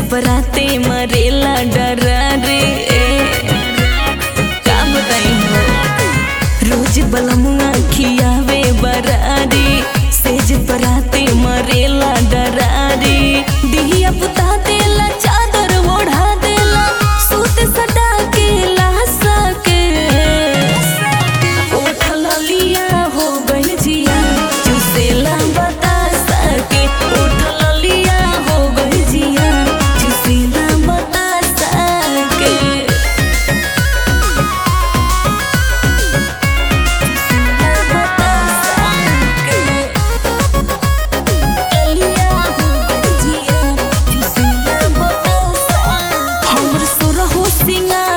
बराते मरेला डरा रे का बताई हो रोज बलमुआ खियावे बरारी सेज बराते मरेला डरारी दिहिया पुता देला चादर ओढ़ा देला सूत सटा के ला सके उठल लिया हो गइल जिया चुसेला बता सके उठल लिया हो गइल जिया चुसेला बता सके हमर सुरहो सिंगार